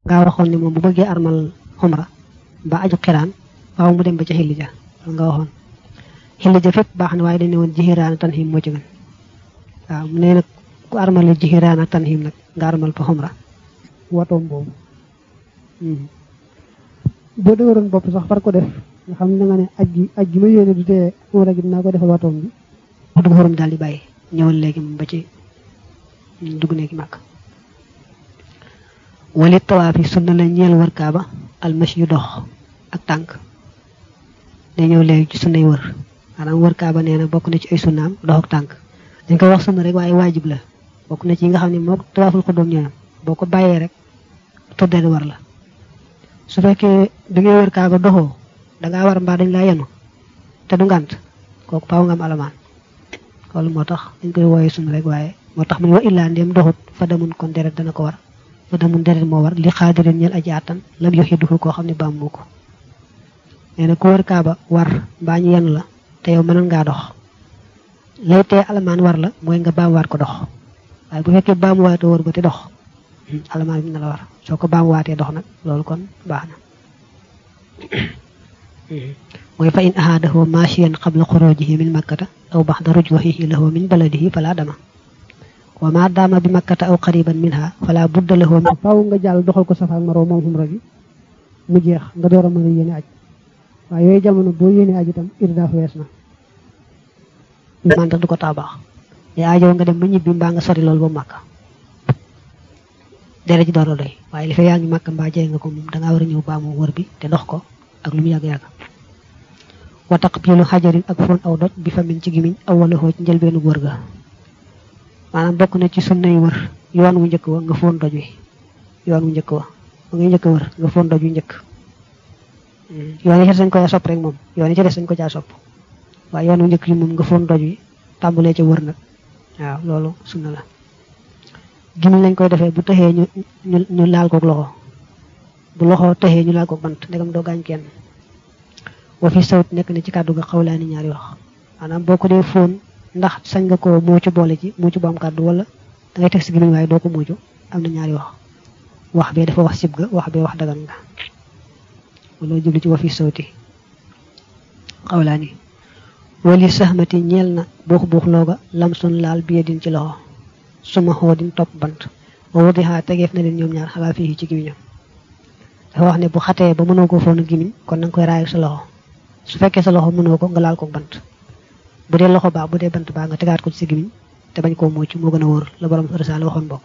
ngaa waxoon ne moom bu bëggee armal xumra ba aju xiraan waaw mu dem ba ca xilli ja loolu nga waxoon xilli ja fépp baax na waaye dañ ne woon jixiraan tanhim moo ci gën waaw mu ne nag ku armale jixiraan ak tanhim nag nga armal fa xumra watoom boobu boo dëgëroon bopp sax far ko def nga xam ne da nga ne aj gi aj gi ma yéene du tee xumra gi dinaa ko defal watoom bi wax dugg xorom daal di bàyyi ñëwal léegi moom ba ci dugg néegi màkk wali tawaaf yi sunna la ñeel wër kaaba almas yu dox ak tànk day ñëw léegi ci sunnay wër maanaam wër kaaba nee na bokk na ci ay sunnaam dox ak tànk dañ koy wax sunna rek waaye waajib la bokk na ci yi nga xam ne moo tawaaful xuddoom ñooyam boo ko bàyyee rek tuddee war la su fekkee da ngay wër kaaba doxoo dangaa war mbaa dañ laa yenu te du ngànt kooku faaw nga am alamaan loolu moo tax dañ koy wooyee sunna rek waaye moo tax mu ne wa illaa ndéem doxut fa demun kon deret dana ko war fa demun deret moo war li xaadirin ñel aji àttan lam yox yi duxu koo xam ne baam moo ko nee na ku wër kaaba war mbaa ñu yenu la te yow mënoon ngaa dox lay tee alamaan war la mooy nga baamuwaat ko dox waaye bu fekkee baamuwaatoo wër ba te dox alamaan bi na la war soo ko baamuwaatee dox nag loolu kon baax na mooy fa in ahaadahu maashiyan qabla xurujihi min makkata aw baxda rujwahihi lahu min baladihi fala dama wa ma daama bi makkata aw qariban minha fala budda lahu min faaw nga jàll doxal ko safa ak maroo moom xumra gi mu jeex nga door a mën a yéene aj waaye yooyu jamono boo yéene aj itam irdaaf wees na man tax du ko tax baax day aajoo nga dem ba ñibbi mbaa nga sori loolu ba màkk dere ji door a doy waaye li fa yaa ngi màkk mbaa jege nga ko moom dangaa war a ñëw baamu wër bi te dox ko ak lu mu yàgg-yàgg wa taqbilu xajarin ak fon aw doj bi fa min ci gimiñ aw wala xoo ci njëlbeenu wër ga maanaam bokk na ci sunnay wër yoon wu njëkk wa nga fon doj wi yoon wu njëkk wa ba ngay njëkk wër nga fon doj wi njëkk yoon yi ci des dañ ko sopp rek moom yoon yi ci des dañ ko caa sopp waaye yoon wu njëkk yi moom nga fon doj wi tàmbalee ca wër nag waaw loolu sunna la gimiñ lañ koy defee bu taxee ñu ñu laal kook loxo bu loxo taxee ñu laal kook bant ndegam doo gaañ kenn wa fi sawt nekk na ci kàddu ga xawlaani ñaari wax maanaam boo ko dee fóon ndax sañ nga ko muucu boole ci muucu bu am kàddu wala da ngay teg si gimiñ waaye doo ko muucu am na ñaari wax wax bee dafa wax sib ga wax bee wax dagan nga wala jublu ci wa fi sawti xawlaani wali saxmati ñeel na buux buux looga lam sun laal biyedin ci loxo suma xoodin topp bant wa wadiha tegeef na leen ñoom ñaar xalaa fii ci gimiñam dafa wax ne bu xatee ba mënoo ko foonu gimiñ kon nanga koy raay sa loxo su fekkee sa loxo mënoo ko nga laal ko bant bu dee loxo baa bu dee bant baa nga tegaat ko ci sa gimiñ te bañ koo mucc moo gën a wóor la borom risaala waxoon bokk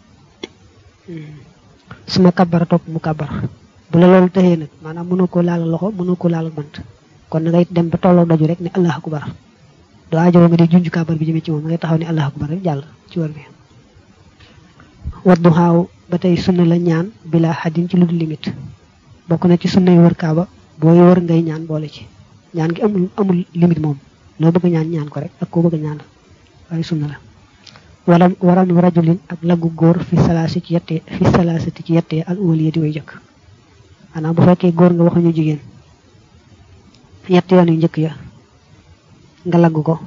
suma kabbara topp mu kabbar bu la loolu tëxee nag maanaam mënoo ko laal loxo mënoo ko laal bant kon na ngay dem ba tolloo doju rek ne allah akbar doo aajowoo nga di junj kabar bi jëmee ci moom ngay taxaw ne allah akbar rek jàll ci wër bi waddu xaaw ba tey sunna la ñaan bila xadin ci lu dul limite bokk na ci sunna yu wër kaaba booy wër ngay ñaan boole ci ñaan gi amul amul limite moom loo bëgg ñaan ñaan ko rek ak koo bëgg ñaan waaye sunna la wala waram rajulin ak laggu góor fi salaasi ci yettee fi salaasati ci yettee al uwaliya di way jëkk maanaam bu fekkee góor nga waxuñu jigéen ñetti yoon yu njëkk ya nga lagg ko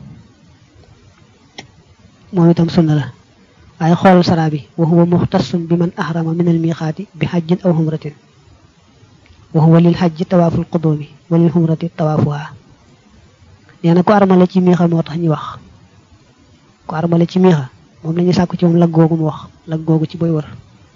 moom itam sunna la waaye xool sara bi wa huwa muxtasun bi man ahrama min al miqaati bi xajjin aw xumratin wa huwa lil xajji tawaaful qudumi wa lil xumrati tawaafuha nee na ko armale ci miixa moo tax ñuy wax ko armale ci miixa moom la ñuy sàkku ci moom lag googu mu wax lag googu ci booy wër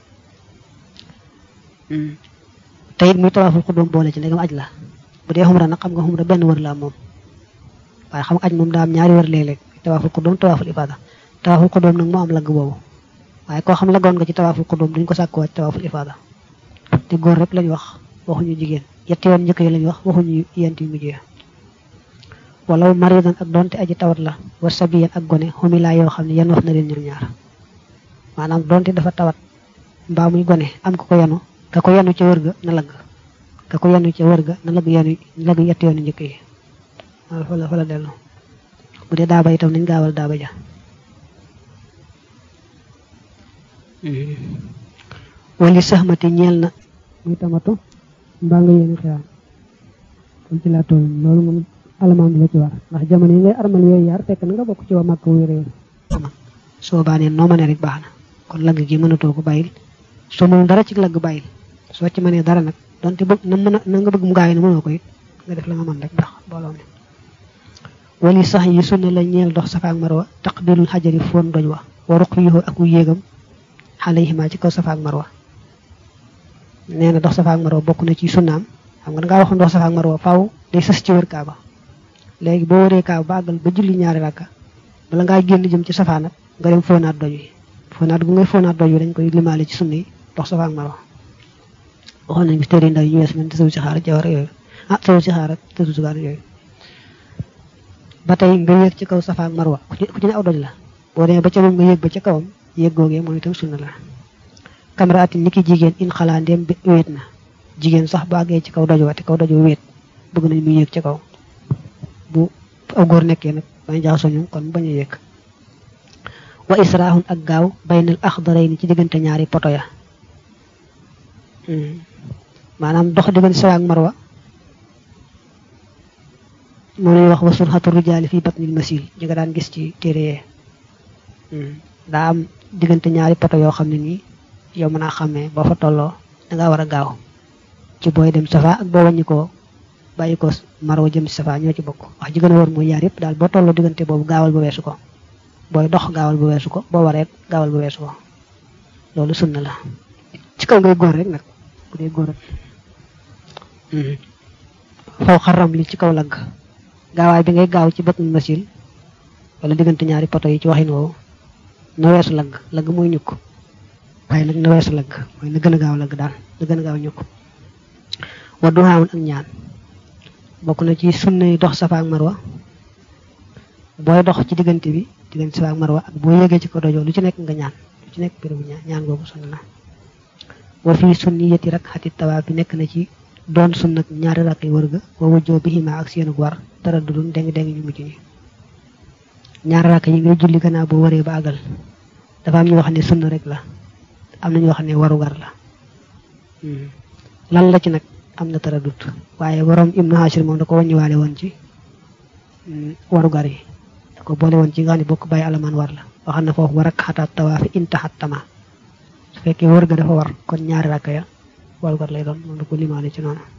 te it muy tawaaful qudum boole ci ndegam aj la bu dee xumra nag xam nga xumra benn wër la moom waaye xam nga aj moom daa am ñaari wër léeg-léeg tawaaful qudum tawaaful ifaada tawaaful qudum nag moo am lagg boobu waaye koo xam laggoon nga ci tawaaful qudum duñ ko sàkkuwaat tawaaful ifaada te góor rek lañ wax waxuñu jigéen yetti yoon njëkk yi lañ wax waxuñu yent yu mujjee walaw maridan ak donte aji tawat la wa sabiyan ak gone xumilaa yoo xam ne yan wax na leen ñoom ñaar maanaam donte dafa tawat mbaa muy gone am ko ko yanu ka ko yanu ca wër ga na lagg ka ko yanu ca wër ga na lagg yanu lagg yetti yoonu njëkk yi waaw fa la fa la dellu bu dee daaba itam nañ gaawal daaba ja wali saxmati ñeel na muy tamatu mbaa nga yéene xewaan kon ci laa toll loolu moom alamaan bi la ci war ndax jamono yi ngay armal yooyu yaar fekk na nga bokk ci waa màkk wu réew soo baanee noo ma ne rek baax na kon lagg gi mënatoo ko bàyyil soo mënul dara ci lagg bàyyil soo ci mënee dara nag donte bëgg na mën a na nga bëgg mu gaaw yi ne mënoo ko it nga def la nga mën rek ndax mbooloo mi wali sax yi sunna la ñeel dox safa ak marwa taqbilul xajari foon doj wa wa ruqyuhu ak yéegam alayhima ci kaw safa ak marwa nee na dox safa ak marwa bokk na ci sunnaam xam nga dangaa waxoon dox safa ak marwa faaw day sës ci wër kaaba léegi boo wëree kaaba ba àggal ba julli ñaari rakka bala ngaa génn jëm ci safa nag nga dem foonaat doj wi foonaat gu ngay foonaat doj wi dañ koy limaale ci sunna yi dox safa ak marwa waxoon nañ bi téere ndaw yi ñu wees men tësawu ci xaar jawar yooyu ah tësawu ci xaar ak tësawu ci xaar yooyu ba tey nga yéeg ci kaw safa ak marwa ku ci ne aw doj la boo demee ba ca moom nga yéeg ba ca kawam yéeg googee moom itam sunna la kamraatin ni ki jigéen in xalaa ndéem wéet na jigéen sax bu àggee ci kaw doj wa te kaw doj wa wéet bëgg nañ mu yéeg ci kaw bu aw góor nekkee nag bañ jaxasoo ñoom kon bañ a yéeg wa israahun ak gaaw baynal axdarayni ci diggante ñaari poto ya maanaam dox diggante safa ak marwa moom lañuy wax wa surxatu rijaali fii batnil masil ñi nga daan gis ci téere yee daa am diggante ñaari poto yoo xam ne nii yow mën a xàmmee boo fa tolloo dangaa war a gaaw ci booy dem safa ak boo wàññi ko bàyyi ko marwa jëm safa ñoo ci bokk wax ji gën a wóor mooy yaar yëpp daal boo tolloo diggante boobu gaawal ba weesu ko booy dox gaawal ba weesu ko boo wareet gaawal ba weesu ko loolu sunna la ci kaw ngay góor rek nag bu dee góor rek faw xaram li ci kaw lagg gaawaay bi ngay gaaw ci batnul masil wala diggante ñaari poto yi ci waxin woowu na weesu lagg lagg mooy ñukk waaye nag na weesu lagg mooy na gën a gaaw lagg daal na gën a gaaw ñukk wa duhaamun ak ñaan bokk na ci sunna yi dox safa ak marwa booy dox ci diggante bi diggante safa ak marwa ak boo yégee ci ko dojoo lu ci nekk nga ñaan lu ci nekk bérébu ñaan ñaan boobu sunna la wa fii sunniyati rak xati tawaaf bi nekk na ci doon sunna ñaari rakk yi wër ga wa wujjoo bi ximaa ak seenu war dara du dun deng deng ñu mujj ñi ñaari rakk yi ngay julli gannaaw boo waree ba àggal dafa am ñu wax ne sunna rek la am na ñu wax ne warugar la lan la ci nag am na tara dut waaye borom ibnu hashir moom da ko wàññiwaale woon ci warugar yi da ko boole woon ci nga xam ne bokk bàyyi alamaan war la waxam na foofu war ak xataat tawaafi intaxat tama su fekkee wër ga dafa war kon ñaari rakk ya warugar lay doon moom da ko limaale ci noonu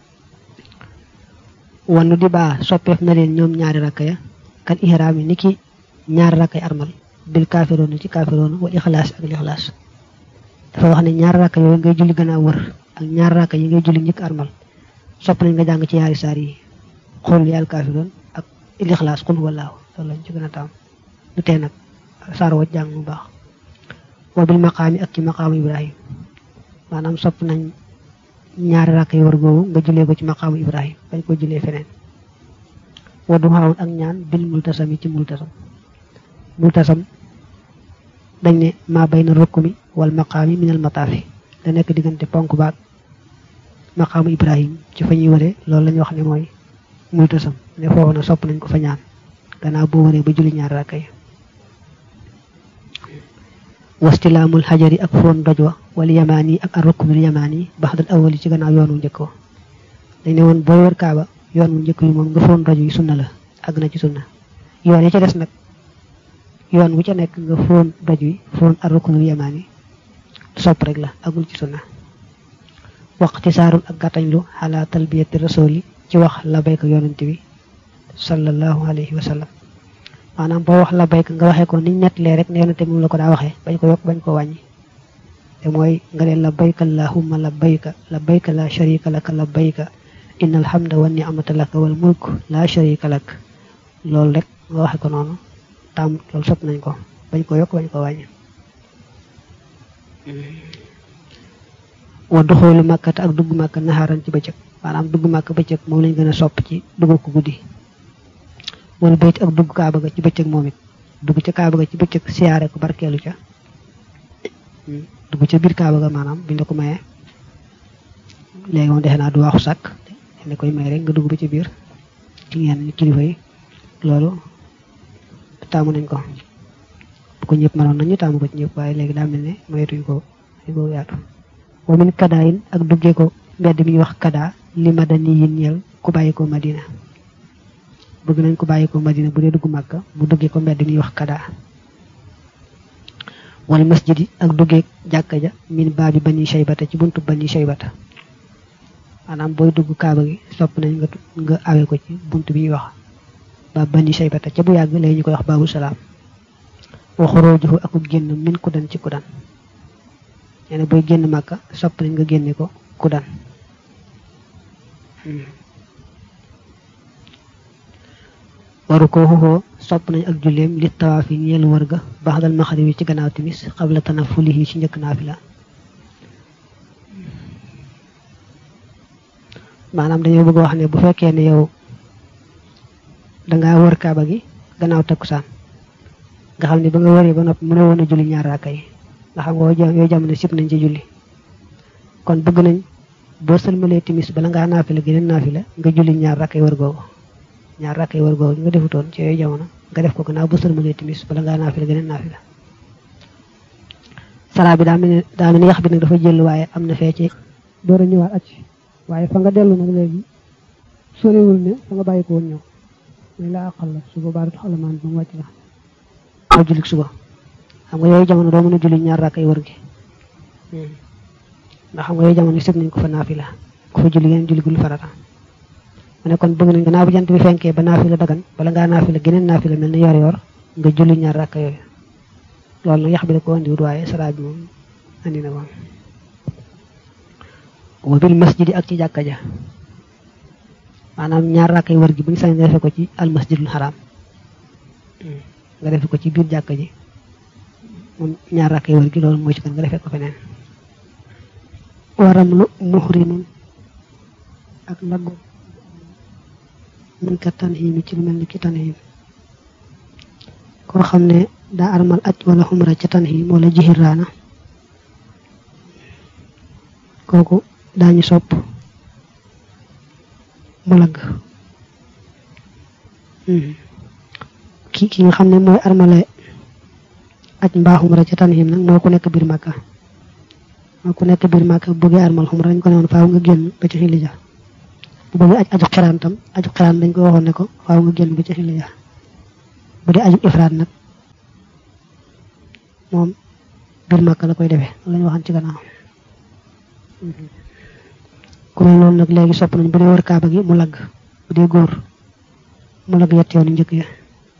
wannu di baa soppeef na leen ñoom ñaari rakk ya kan ihraam yi ni ki ñaari rakk yi armal bil kaafiroona ci kaafiroona wal ixlaas ak lixlaas dafa wax ne ñaari rakk yooyu ngay julli gën a wër ak ñaari rakk yi ngay julli njëkk armal sopp nañ nga jàng ci yaari saar yi xul yàlla kaafiroon ak lixlaas xul wallaahu loolu lañ ci gën a taam du tee nag saar wa jàng mu baax wa bil maqaami ak ci maqaamu ibrahim maanaam sopp nañ ñaari rakk yi war googu nga jullee ko ci maqaamu ibrahim bañ ko jullee feneen wa du xaawun ak ñaan bil multasam yi ci multasam multasam dañ ne maa bay na rukkumi wal maqaami minal mataafi da nekk diggante ponk baag maqaamu ibrahim ci fa ñuy wëree loolu la ñu wax ne mooy multasam ne foofu na sopp nañ ko fa ñaan gannaaw boo wëree ba julli ñaari rakk yi wastilaamul xajari ak foon doj wa wala yamaan yi ak arrukumil yamaan yi baxdal awali ci gannaaw yoon wu njëkk wa dañ ne woon booy wër kaaba yoon wu njëkk yi moom nga foon doj yi sunna la àgg na ci sunna yoon yi ca des nag yoon wu ca nekk nga foon doj wi foon arrukumil yamaan yi sopp rek la agul ci sunna waqti saarul ak gàttañlu xalaa talbiyati rasuli ci wax labayka yonante bi sallallahu alayhi wa sallam maanaam boo wax labayka nga waxee ko niñ nettalee rek ne yonante moom la ko daa waxee bañ ko yokk bañ ko wàññi te mooy nga ne labayka allahumma labayka labayka la sharika laka labayka inna alhamda wa ni'mata laka wal mulk la sharika lak loolu rek nga waxe ko noonu tam loolu sopp nañ ko bañ ko yokk bañ ko wàññi wa doxoolu màkkata ak dugg màkk naxaaran ci bëccëg maanaam dugg màkk bëccëg moom lañ gën a sopp ci dugg ko guddi wala bayt ak dugg kaaba ga ci bëccëg moom it dugg ca kaaba ga ci bëccëg siyaare ko barkeelu ca dugg ca biir kaaba ga maanaam biñ la ko mayee léegi moom defe naa du waaxu sàkk ne koy may rek nga dugg ba ci biir ci yenn kilifa yi loolu taamu nañ ko bu ko ñëpp mënoon nañu taamu ko ci ñëpp waaye léegi daa mel ne maytuñ ko dañ ko yaatu wa min kadaayin ak duggee ko mbedd mi ñuy wax kadaa li madani yin ñeel ku bàyyi ko madina bëgg nañ ko bàyyi ko madina bu dee dugg màkka bu duggee ko mbedd mi ñuy wax kadaa wal masjidi ak duggeeg jàkka ja min baabi bani shaybata ci buntu bani shaybata maanaam booy dugg kaaba gi sopp nañ nga nga awe ko ci buntu bi ñuy wax baab bani shaybata ca bu yàgg léegi ñu koy wax baabu salaam wa xurujuhu akub génn min kudan ci kudan nee na booy génn màkka sopp nañ nga génne ko kudan waru ko xuxoo sopp nañ ak julleem li tawaaf yi ñeel wër ga baxdal maxarib yi ci gannaaw timis xabla tanafulihi ci njëkk naafila maanaam dañoo bëgg wax ne bu fekkee ne yow dangaa wër kaaba gi gannaaw takkusaan nga xam ne ba nga wëree ba noppi mën a woon a julli ñaar raaka yi nga xam nga yooyu jamono sib nañ ci julli kon bëgg nañ boo sëlmalee timis bala ngaa naafila geneen naafila nga julli ñaar raaka yi wër googu ñaar raaka yi wër googu nga defutoon ci yooyu jamono nga def ko gannaaw boo sëlmalee timis bala ngaa naafila geneen naafila salaa bi daa mel ne daa mel ne yax bi nag dafa jël waaye am na fee ci door a ñëwaat acc waaye fa nga dellu nag léegi sorewul ne fa nga bàyyi ko woon ñëw muy la àqal la su boobaa du xalamaan ba mu wàcc la waaw julli suba xam nga yooyu jamono doo mën a julli ñaar rakk ay wër gi ndax xam nga yooyu jamono sib nañ ko fa naafila ku fa julli geneen julli gul farata mu ne kon bëgg nañ gannaaw bu jant bi fenkee ba naafila dagan bala ngaa naafila geneen naafila mel ni yor yor nga julli ñaar rakk yooyu loolu nag yax bi da ko andiwut waaye salaa bi moom andi na moom wa bil masjidi ak ci jàkka ja maanaam ñaar rakk ay wër gi bu ñu sañ nga defe ko ci al masjidul haram nga defe ko ci biir jàkka ji moom ñaar rakk ay wër gi loolu mooy ci kan nga defee ko feneen waram lu muhrimun ak laggo min ka tanhim ci lu mel ni ki tanhim koo xam ne daa armal aj wala xumra ca tanhim wala jihiraana kooku daañu sopp mu lagg ki ki nga xam ne mooy armale aj mbaa xumra ca tanhim nag moo ku nekk biir màkka moo ku nekk biir màkka bu bëggee armal xumra dañ ko ne woon faaw nga génn ba ci xilija bu bëggee aj aju xiraan tam aju xiraan dañ ko waxoon ne ko faaw nga génn ba ci xilija bu dee aju ifraat nag moom biir màkka la koy defee la ñu waxan ci gannaaw ku mel noonu nag léegi sopp nañ bu dee wër kaaba gi mu lagg bu dee góor mu lagg yett yoonu njëkk ya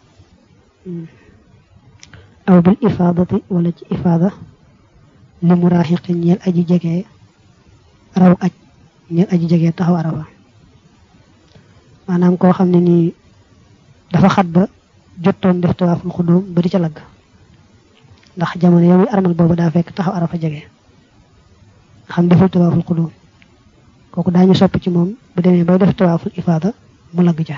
aw bil ifaadati wala ci ifaada li mu raaxiqi ñeel aji jege raw aj ñeel aji jege taxaw arafa maanaam koo xam ne nii dafa xat ba jottoon def tawaaful xudóom ba di ca lagg ndax jamono yow armal boobu daa fekk taxaw arafa jege xam deful tawaaful xudóom kooku daañu sopp ci moom bu demee bay def tawaaful ifaada mu lagg ja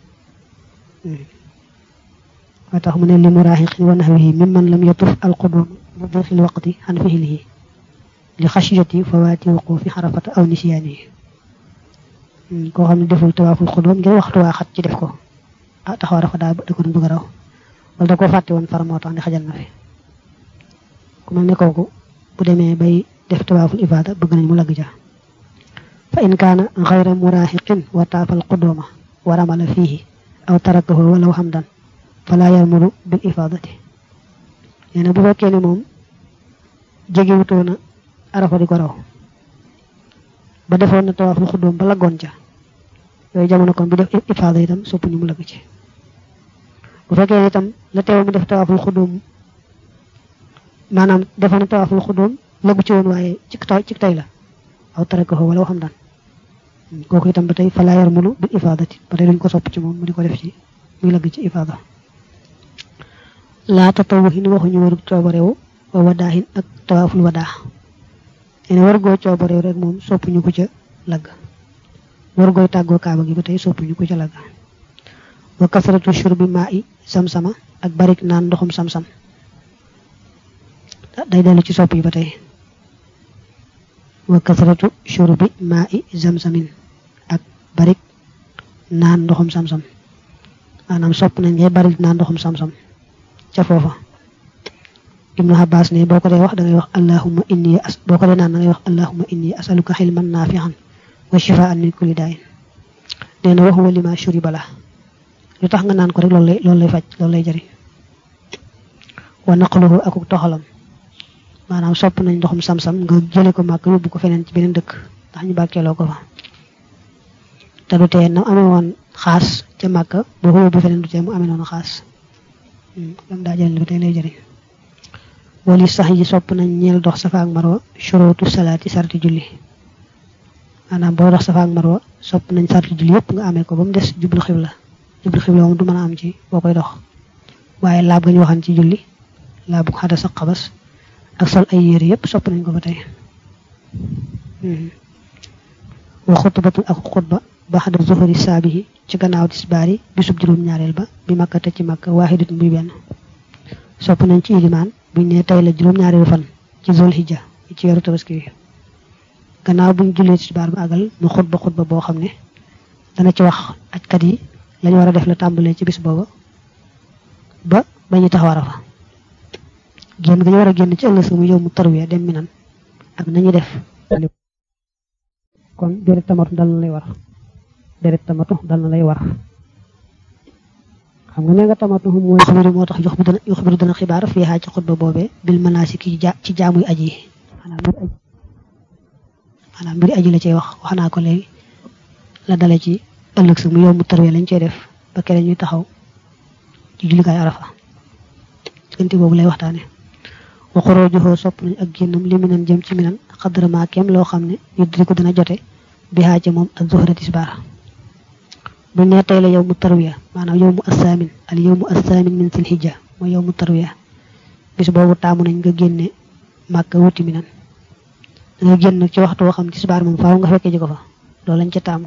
moo tax mu ne li mu raaxiqin wa naxwihi mimman lam yatuf alqudum bi dixil waqti xan fihilihi li xasiyati fawaati wuqufi xarafata aw nisyaanihi koo xam ne deful tawaaful xudum ngir waxtu waa xat ci def ko ah taxaw arafa daa da ko doon bëgg a raw wala da koo fàtte woon far moo tax ne xajal na fi ku mel ne kooku bu demee bay def tawaaful ifaada bëgg nañ mu lagg ja fa in kaana xayra muraaxiqin wa taafal quduma wa ramala fiihi aw tarakahu walaw xamdan fala yarmulu bil ifaadati nee na bu fekkee ne moom jegewutoon na arafa di ko raw ba defoon na tawaaful xuddoom ba laggoon ca yooyu jamono kon bu def ifaada itam sopp ñu mu lagg ci bu fekkee ne itam la teew mu def tawaaful xuddoom maanaam defoon na tawaaful xuddoom laggu ci woon waaye ci ci tay la aw tarakahu wala waxam daan kooku itam ba tey fala yarmulu bil ifaadati ba tey duñ ko sopp ci moom mu di ko def ci muy lagg ci ifaada laa tatawuhin waxuñu warub coobarewu wa wadaahin ak tawaaful wadaa ene war goo coobarew rek moom soppuñu ko ca lagg war gooy tàggoo kaaba gi ba tey soppuñu ko ca lagg wa kasratu shurbi maa i sam-sama ak barik naan ndoxum sam-sam day dellu ci sopp yi ba tey wa kasratu shurbi maa i zamsamin ak barik naan ndoxum sam-sam maanaam sopp nañ ngay barik naan ndoxum sam-sam ca foofa ibnu abbas ne boo ko dee wax da ngay wax allahumma inni as boo ko dee naan da ngay wax allahumma inni asaluka xilman naafian wa shifaan min kulli daayin nee na waxuwa lima shuriba la lu tax nga naan ko rek loolu lay loolu lay faj loolu lay jëriñ wa naqluhu akuk toxalam maanaam sopp nañ ndoxum sam-sam nga jële ko màkk yóbbu ko feneen ci beneen dëkk ndax ñu bàkkeeloo ko fa te du tee nam amee woon xaas ca màkk boo ko yóbbu feneen du tee mu amee noonu xaas lam daa jëriñ ba tey lay jëriñ wali sax yi sopp nañ ñeel dox safa ak marwa shurootu salaati sarti julli maanaam boo dox safa ak marwa sopp nañ sarti julli yëpp nga amee ko ba mu des jublu xibla jublu xibla moom du mën a am ci boo koy dox waaye laab ga ñu waxan ci julli laabu xadas ak xabas ak sol ay yére yëpp sopp nañ ko ba tey wa xutbatul ak xutba baxda zuhuri saabihi ci gannaaw tisbaar yi bisub juróom ñaareel ba bi makka te ci makka waaxidat muy benn sopp nañ ci ilimaan buñ ne tey la juróom ñaareelu fan ci zul hijja ci weeru tabaski wi gannaaw buñ jullee tisbaar ba àggal mu xutba xutba boo xam ne dana ci wax ajkat yi lañu war a def la tàmbalee ci bis booba ba ba ñu tax war a fa génn ga ñu war a génn ci ëllëg sa mu yow mu tarwiya dem minan ak nañu def kon deret tamatu dal na lay war deret tamatu dal na lay war xam nga ne nga tamatu mooy xabiru moo tax jox bi dana jox bi dana xibaar fii xaa ci xutba boobee bil manaasiki ci jaamuy aji yi maanaam mbiri aji la cay wax wax naa ko léegi la dale ci ëllëg sa mu yow mu tarwiya lañ cey def ba kere ñuy taxaw ci jullikaay arafa diggante boobu lay waxtaane waxuroo joxoo sopp nañ ak génnam li minan jëm ci minan xadrama kem loo xam ne yuddi ko dana jote bi xaaja moom ak zuhra tisbaar bu ne tey la yow mu tarwiya maanaam yow mu assaamin al yow mu assaamin min sil hijja mooy yow mu tarwiya bis boobu taamu nañ nga génne màkka wuti minan da nga génn ci waxtu woo xam tisbaar moom faaw nga fekkee ji ko fa loolu lañ ca taamu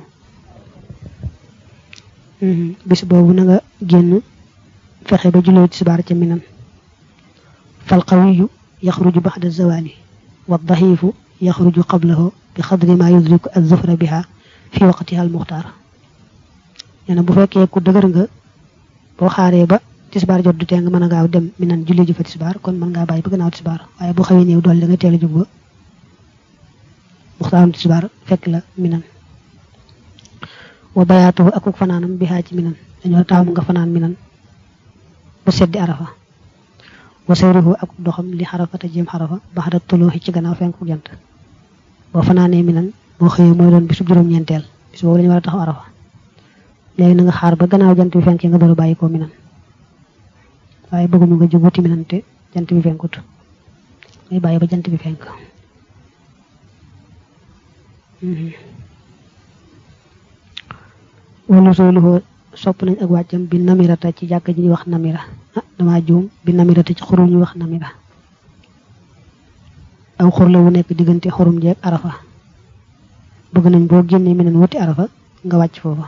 bis boobu na nga génn fexe ba jullee tisbaar ca minan fal qawiyu yaxruju baxda zawali wa daxiifu yaxruju qablahu bi xadri ma yudriku azufra biha fi waqtiha al muxtaar nee na bu fekkee ku dëgër nga boo xaaree ba tisbaar jot du tee nga mën a gaaw dem minan julli ji fa tisbaar kon mën ngaa bàyyi ba gannaaw tisbaar waaye bu xawee néew doole da nga teel a jóg ba muxtaarum tisbaar fekk la minan wa bayaatuhu akuk fanaanam bihaa ci minan dañoo taamu nga fanaan minan ba seddi arafa wa sayruhu ak doxam li xarafata jëm xarafa baxda tuluuxi ci gannaaw fenku jant boo fanaanee minan boo xëyee mooy doon bisub juróom-ñeenteel bis boobu lañu war a taxaw arafa léegi na nga xaar ba gannaaw jant bi fenkee nga door a bàyyi ko minan waaye bëggumu nga jóg wuti minan te jant bi fenkut ngay bàyyi ba jant bi fenk wala sooluhoo sopp nañ ak wàccam bi namirata ci jàkk ji ñuy wax namira ah dama juum bi namirata ci xurum ñuy wax namira aw xur la wu nekk diggante xurum jeeg arafa bëgg nañ boo génnee meneen wuti arafa nga wàcc foofa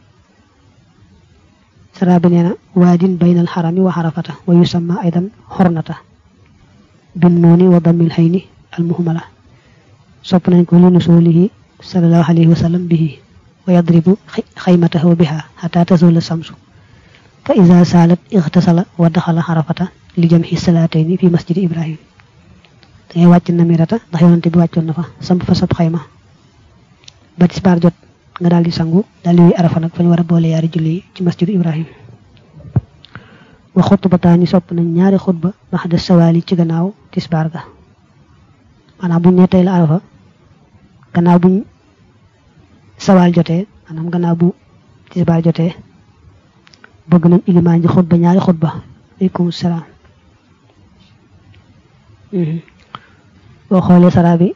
sara bi nee na waadin baynal xarami wa xarafata wa yusamma aydan xornata bin nooni wa dammil xayni al muhmala sopp nañ ko li nusulihi sallallahu alayhi wa sallam bihi wa yadribu xaymatahu biha xata tazula samsu fa ida saalat ixtasala wa daxala xarafata li jamxi salaatayni fi masjidi ibrahim dangay wàcc namirata ndax yonante bi wàccoon na fa samp fa sab xayma ba tisbaar jot nga daal di sangu daal di wuy arafa nag fa ñu war a boole yaari julli yi ci masjidu ibrahim wa xutbataani sopp nañ ñaari xutba baxda sawaali ci gannaaw tisbaar ga maanaam buñ ne tey la arafa gannaaw buñ sawaal jotee maanaam gannaaw bu tisbaar jotee bëgg nañ ilimaan ji xutba ñaari xutba aleykum salaam boo xoolee sara bi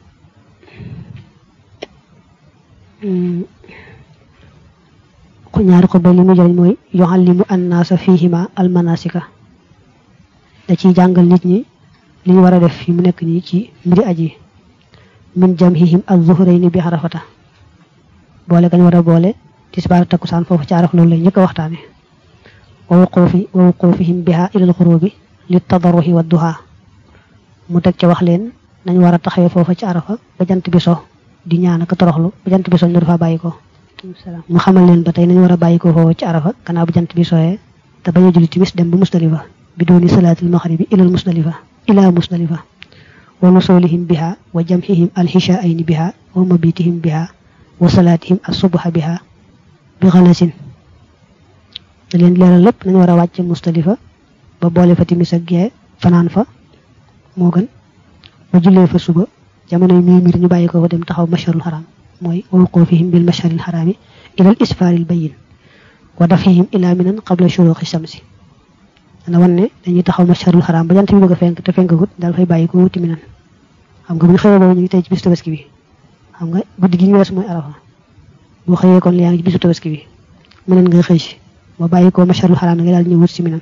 ñaari xutba li mu jëriñ mooy yuallimu annaasa fihima almanasika da ciy jàngal nit ñi li ñu war a def fi mu nekk nii ci mbiri aji min jamhihim az-zuhrayni bi xarafata boole gañ war a boole tisbaar takkusaan foofu ci araf loolu lay njëkk a waxtaane wa wuquufi wa wuquufihim biha ilal xurubi li tadarruhi wa duha mu teg ca wax leen nañ war a taxawee foofa ci arafa ba jant bi so di ñaan ak toroxlu ba jant bi so ñu dafa bàyyi ko mu xamal leen ba tey nañ war a bàyyi ko foofa ci arafa gannaaw bu jant bi sooyee te bañ a julli timis dem ba musdalifa bi dooni salaatil maxribi ilal musdalifa ila musdalifa wa nusulihim biha wa jamhihim alxishaayni biha wa mabitihim biha wa salaatihim asubha biha bi xalasin da leen leeral lépp nañ war a wàcc mustalifa ba boole fa timis ak gee fanaan fa moo gën ba jullee fa suba jamonoy mii mir ñu bàyyi ko fa dem taxaw masharul haram mooy wuqufihim bil masharil harami ila al isfaril bayin wa dafihim ila minan qabla shuruqi shamsi dana wan ne dañuy taxaw masharul haram ba jant bi bëgg a fenk te fenkagut daal fay bàyyi ko wuti minan xam nga bu ñu xëyee boobu ñu ngi tey ci bisu tabaski bi xam nga guddi gi ñu wees mooy arafa boo xëyee kon yaa ngi ci bisu tabaski bi minan nga xëy si ba bàyyi ko masharul haram nga daal ñëw wut si minan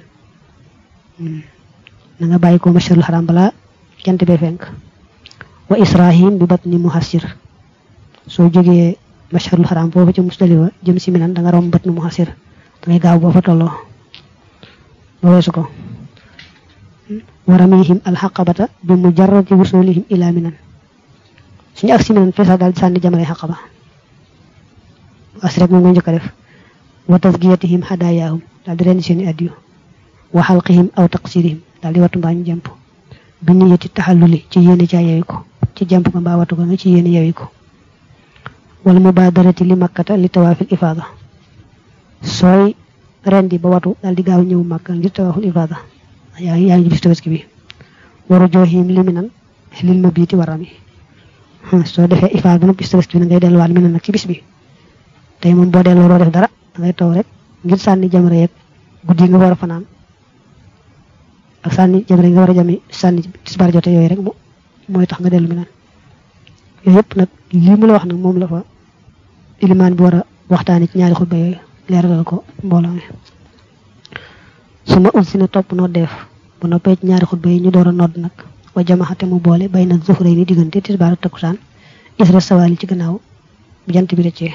na nga bàyyi ko masharul haram balaa jant bee fenk wa israhim bi batni muhassir soo jógee masharul haram foofu ci musdalifa jëm si minan da nga romb batni muhassir da ngay gaaw boo fa tolloo ba weesu ko wa ramihim alxaqabata bi mujarradi wusulihim ila minan suñu ak si minan feesa daal di sànni jamare xaqaba as rek moom nga njëkk a def wa tasgiyatihim hadayaahum daal di rendi seeni addiyu wa xalqihim aw taqsirihim daal di wattu mbaa ñu jàmp bi niyati taxalluli ci yéene caa yewi ko ci jàmp ko mbaa wattu ko nga ci yéene yewi ko wala mubadarati li makkata li tawaafil ifaada sooy rendi ba watu daal di gaaw ñëw màkk ngir tawaaful ifaada yaa ngi yaa ngi bis tabaski bi waru jooxim li minan lil ma biiti warami soo defee ifaada ba nag bis tabaski bi na ngay delluwaat minan nag ci bis bi tey moom boo delloo doo def dara da ngay taw rek ngir sànni jamra yeeg guddi nga war a fanaan ak sànni jamra nga war a jami sànni tisbaar jote yooyu rek mooy tax nga dellu minan yooyu yëpp nag lii mu la wax nag moom la fa ilimaan bi war a waxtaani ci ñaari xutba yooyu leeralal ko mbooloo mi su ma ulsi na topp noo def bu noppee ci ñaari xutba yi ñu door a nodd nag wa jamaxate mu boole bay na zuxray ni diggante tisbaar ak takkusaan isra sawaali ci gannaaw bu jant bi rëccee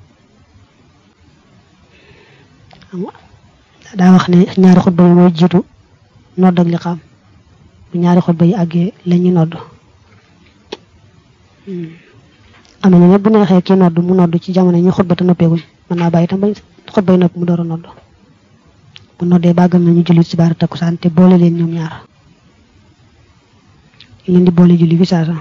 daa wax ne ñaari xutba yi mooy jiitu nodd ak liqaam bu ñaari xutba yi àggee la ñuy nodd am na ñu ne bu neexee kii nodd mu nodd ci jamono ñu xutba te noppeeguñ mën naa bàyyi tam bañ xutbay nopp mu door a nodd bu noddee bàggal nañu julli ci baara takkusaan te boole leen ñoom ñaar leen di boole julli fi saasa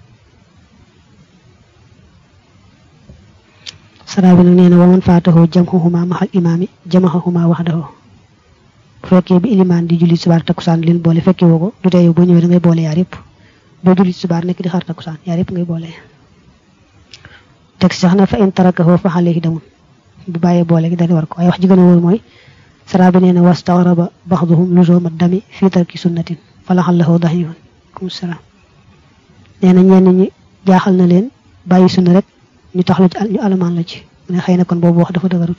saraa bi nag nee na waman faataxoo jamxuhuma maxal imaami jamaxahuma waxdaxoo bu fekkee bi ilimaan di julli ci baara takkusaan leen boole fekkee woo ko du tee yow boo ñëwee da ngay boole yaar yëpp doo julli ci baar nekk di xaar takkusaan yaar yëpp ngay boole teg sax na fa in tarakahu fa alayhi damun bu bàyyee boole gi dali war ko waaye wax ji gën a wóor mooy saraa bi nee na wastagraba baxduhum luzuma dami fii tarki sunnatin fa laxallahu dahifan kum salaam nee na ñenn ñi jaaxal na leen bàyyi sunna rek ñu tax la ci ñu alamaan la ci mu ne xëy na kon boobu wax dafa dëgërut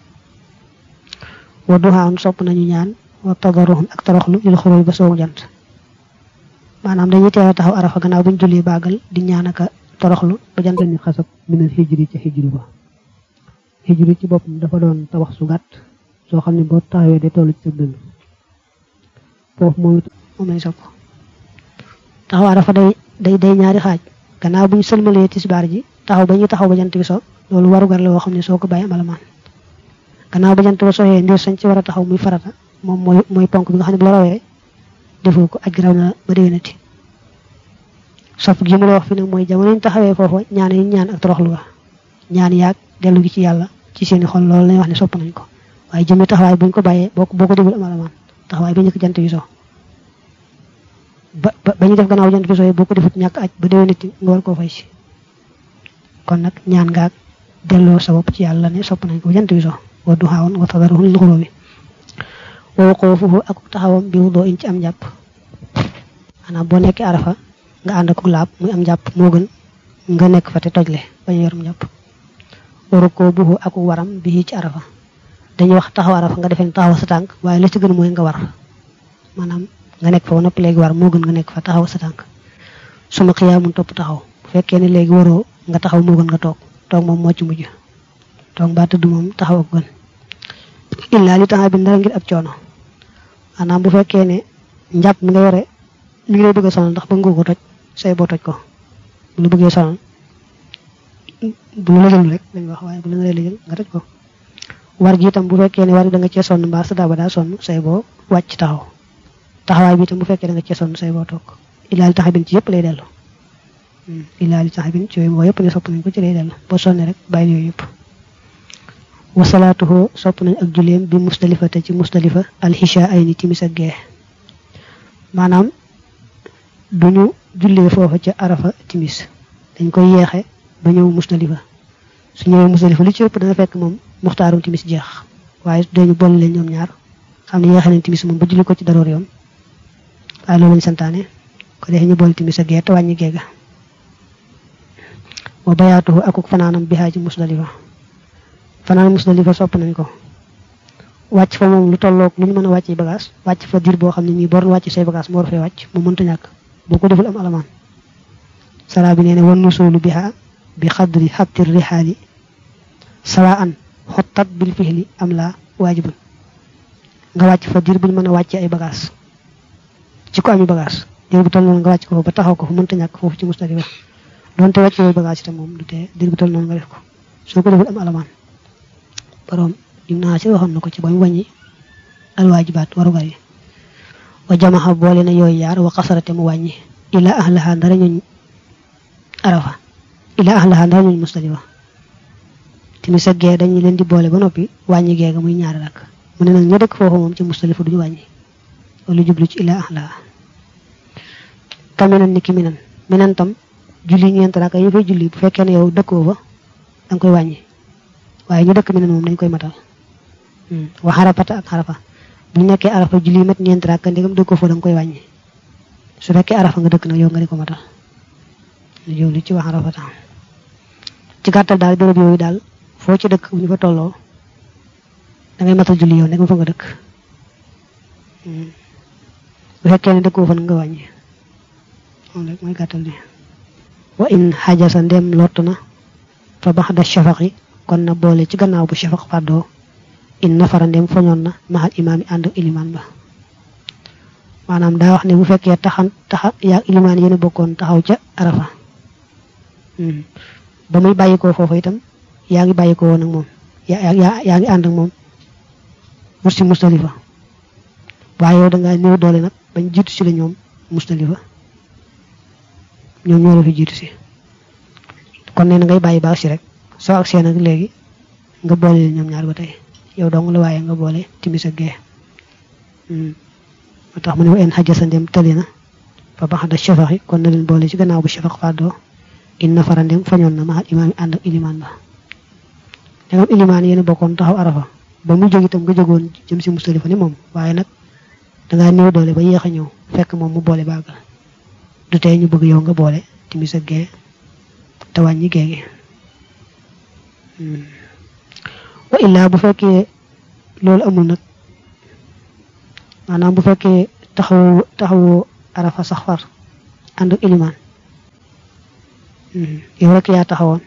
wa duhaan sopp nañu ñaan wa tadaruhun ak toroxlu lil xuróoy ba soowu jant maanaam dañuy teel a taxaw arafa gannaaw buñ julli baagal di ñaan aka toroxlu ba jant ni xasab minal hijri ci hijri ba hijri ci boppam dafa doon tabax su gàtt soo xam ne boo taxawee day toll ci sa dënn foofu moom moom lay sopp taxaw arafa day day day ñaari xaaj gannaaw bu ñu sëlmalee tisbaar ji taxaw ba ñu taxaw ba jant bi so loolu warugar la woo xam ne soo ko bàyyi amalamaan gannaaw ba jant ba soxee ndir sañ ci war a taxaw muy farata moom mooy mooy ponk bi nga xam ne bu la rawee defoo ko aj gi raw na ba déwénati sopp gi mu la wax fi nag mooy jamono ñu taxawee foofa ñaan yi ñaan ak toroxlu ga ñaan yaag dellu gi ci yàlla ci seeni xol loolu lañuy wax ne sopp nañ ko waaye jëmmi taxawaay buñ ko bàyyee boo boo ko deful amalamaan taxawaay ba njëkk jant bi so ba ba ñu def gannaaw jant bi so boo ko defut ñàkk aj ba déwénati nga war koo fay si kon nag ñaan ngaag delloo sa bopp ci yàlla ne sopp nañ ko jant bi so wa duxaawoon wa tadaruhun li xuróobi wa waqoofuhu ak taxawam bi wudoo in ci am jàpp maanaam boo nekkee arafa nga ànd ak laab muy am jàpp moo gën nga nekk fa te tojle bañ yorum jàpp waru koo buxu ak waram bi ci arafa dañuy wax taxaw arafa nga defee taxaw sa tànk waaye la ci gën mooy nga war maanaam nga nekk fa ba noppi léegi war moo gën nga nekk fa taxaw sa tànk suma xiyaamun topp taxaw bu fekkee ne léegi waroo nga taxaw moo gën nga toog toog moom moo ci mujj toog mbaa tëdd moom taxaw ak gën illaa li taxa bi dara ngir ab coono maanaam bu fekkee ne njàpp mi nga yore mi ngi lay bëgg a sonal ndax bëgg nga ko toj say boo toj ko bu la bëggee sonal bu la lëjal rek dañ wax waaye bu la nga lëjal nga toj ko war gi itam bu fekkee ne war da nga cee sonn mbaa sa daaba daa sonn say boo wàcc taxaw taxawaay bi itam bu fekkee da nga cee sonn say boo toog illaa li taxa bin ci yëpp lay dellu illaa li taxa bin ci yooyu moo yëpp ne sopp nañ ko ci lay dellu boo sonne rek bàyyi yooyu yëpp wasalaatuhu sopp nañ ak julleem bi musdalifa te ci musdalifa alxisha ay ni timis ak gee maanaam duñu jullee foofa ca arafa timis dañ koy yeexe ba ñëw musdalifa su ñëwee musdalifa li ci ëpp dana fekk moom muxtaarum timis jeex waaye dañu boole leen ñoom ñaar xam ne yeexe nañ timis moom ba julli ko ci daroor yoon waaye loolu lañ santaane ko defee ñu boole timis ak gee te wàññi geega wa bayaatuhu akuk fanaanam bihaa ci musdalifa fanaan musdalifa sopp nañ ko wàcc fa moom lu tolloog lu ñu mën a wàcc bagage wàcc fa diir boo xam ne nii bor wàcc say bagage moo war fee wàcc mu mënta ñàkk boo ko deful am alamaan sara bi nee ne wan nusoolu biha bi xadri xabti rihaali sawaan xottat bil fihli am la waajibun nga wàcc fa diir buñ mën a wàcce ay bagage ci ko ami bagage diir bu toll noonu nga wàcc ko ba taxaw ko fu mënta ñàkk foofu ci musdalifa donte wàcc yooyu bagage itam moom du tee diir bu toll noonu nga def ko soo ko deful am alamaan borom lim naa ci waxoon na ko ci ba mu wàññi alwaajibaat warugar yi wa jamaxa boole na yooyu yaar wa xasarate mu wàññi ila ahlaha ndara ñuñ arafa ila ahlaha ndara ñuñ musdalifa timis ak gee dañu leen di boole ba noppi wàññi geega muy ñaari rakk mu ne nag ña dëkk foofu moom ci musdalifa duñu wàññi wala jublu ci ila ahlaha kaminan ni ki minan minan tam julli ñeent rakk yi fay julli bu fekkee ne yow dëkkoo fa danga koy wàññi waaye ñu dëkk minan moom dañ koy matal wa xarafata ak xarafa bu nekkee arafa julli mat ñeent rakk ndegam dëkkoo fa da nga koy wàññi su fekkee arafa nga dëkk nag yow nga di ko matal lu jëw li ci wax xarafata ci gàttal daal béréb yooyu daal foo ci dëkk bu ñu fa tolloo da ngay matal julli yow ndegam fa nga dëkk bu fekkee ne dëkkoo fa nga wàññi moom rek mooy gàttal bi wa in xajasa ndem lott na fa baxda shafaqi kon na boole ci gannaaw bu shafaq fàddoo in nafara ndem foñoon na maxal imaam yi ànd ak ilimaan ba maanaam daa wax ne bu fekkee taxan taxa yaa ilimaan yéen a bokkoon taxaw ca arafa ba muy bàyyikoo foofu itam yaa ngi bàyyikoo woon ak moom yaa yaa ngi ànd ak moom mus si mustalifa waaye yow da ngaa néew doole nag bañ jiitu si la ñoom mustalifa ñoom ñoo la fi jiitu si kon nee na ngay bàyyi baax si rek soo agsee nag léegi nga boole leen ñoom ñaar ba tey yow dong la waaye nga boole timis ak gee moo tax mu ne wa en xajasa ndem tëli na fa baxda shafaxi kon na leen boole ci gannaaw bu shafaq fàddoo in nafara ndem fañoon na maxal imaam yi ànd ak ilimaan ba dangam ilimaan yéen bokkoon taxaw arafa ba mu jóg itam nga jógoon jëm si mustalifa ni moom waaye nag dangaa néew doole ba yéex a ñëw fekk moom mu boole baagal du tey ñu bëgg yow nga boole timis ak gee te wàññi gee gi wa illaa bu fekkee loolu amul nag maanaam bu fekkee taxawu taxawu arafa sax far ànd ak ilimaan yow rek yaa taxawoon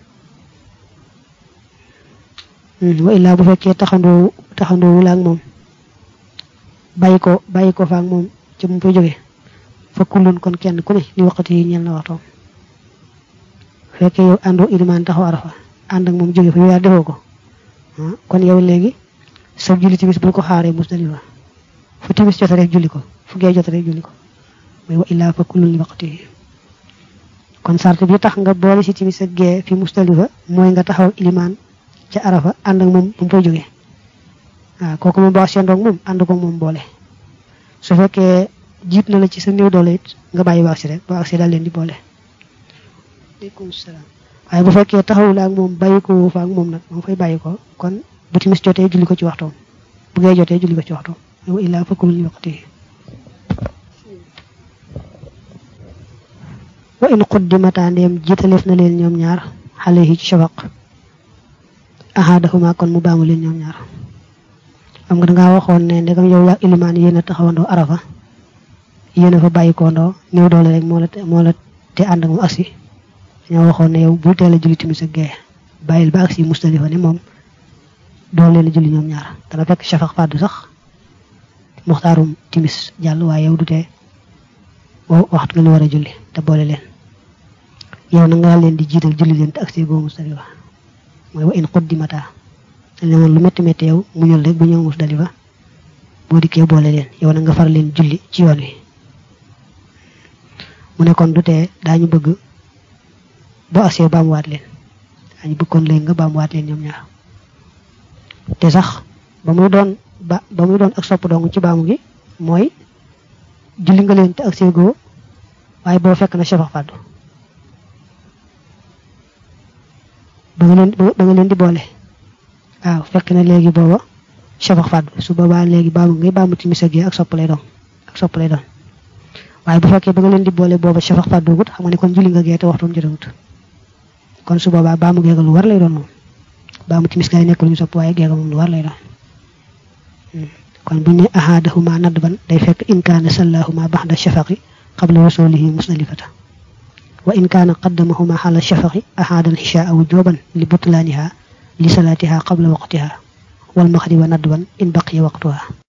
wa illaa bu fekkee taxandoo taxandoo wula ak moom bàyyi ko bàyyi ko fa ak moom ci mu fay jóge fa kullun kon kenn ku ne li waxati yi ñel na waxtoom fekkee yow àndoo ilimaan taxaw arafa ànd ak moom jóge fa yow yaa defoo ko kon yow léegi sa julli timis bul ko xaaree musdalifa fu timis jot rek julli ko fu gee jot rek julli ko mooy wa illaa fa kullun li waqti kon sart bi tax nga boole si timis ak gee fi musdalifa mooy nga taxaw ilimaan ca arafa ànd ak moom bu mu fay jógee waaw kooku moom boo sendoog moom ànd ko moom boole su fekkee jiit na la ci sa néew doole it nga bàyyi ba agsi rek ba agsi daal leen di boole aleykum salaam waaye bu fekkee taxawul ak moom bàyyi ko fa ak moom nag moom fay bàyyi ko kon bu timis jotee julli ko ci waxtoom bu ngay jotee julli ko ci waxtoom wa illaa fakkulun li waqtihi wa in quddimata ndeem jiitaleef na leen ñoom ñaar xale yi ci shafaq ahadahuma kon mu baamu leen ñoom ñaar xam nga dangaa waxoon ne ndegam yow yaa ilimaan yéen a taxawandoo arafa yéen a fa bàyyi ko ndoo néew doole rek moo la moo la te ànd ak moom agsi dañoo waxoon ne yow bul teel a julli timis ak gee bàyyil ba agsi mustalifa ne moom doo leen a julli ñoom ñaar dana fekk shafaq fàddu sax muxtaarum timis jàll waaye yow du tee waxtu nga lu war a julli te boole leen yow na nga leen di jiital julli leen te agsi boo mustalifa mooy wa in quddimata dañ woon lu métti métti yow mu ñël rek bu ñëw musdalifa boo dikkee boole leen yow na nga far leen julli ci yoon wi mu ne kon du tee daañu bëgg boo agsee baamuwaat leen daañu bëgg kon léegi nga baamuwaat leen ñoom ñaar te sax ba muy doon ba ba muy doon ak sopp dong ci baamu gi mooy julli nga leen te agsee goo waaye boo fekk na shafaq fàddu ba nga leen ba nga leen di boole waaw fekk na léegi booba shafaq fàddu su boobaa léegi baamu ngay baamu timis ak ak sopp lay doon ak sopp lay doon waaye bu fekkee ba nga leen di boole booba shafaq fàddu gut xam nga ne kon julli nga gee te waxtum jotawut kon su boobaa baamu geega lu war lay doon moom baamu timis gaay nekk lu ñu sopp waaye geega moom lu war lay doon kon bu ñu ne ahadahuma nadban day fekk in kaana sallahuma baxda shafaqi qabla wasulihi musdalifata wa in kaana qaddamahuma xala shafaqi ahada alxishaa wujuban li butlaaniha li salaatiha qabla waqtiha wal maxriba nadban in baqiya waqtuha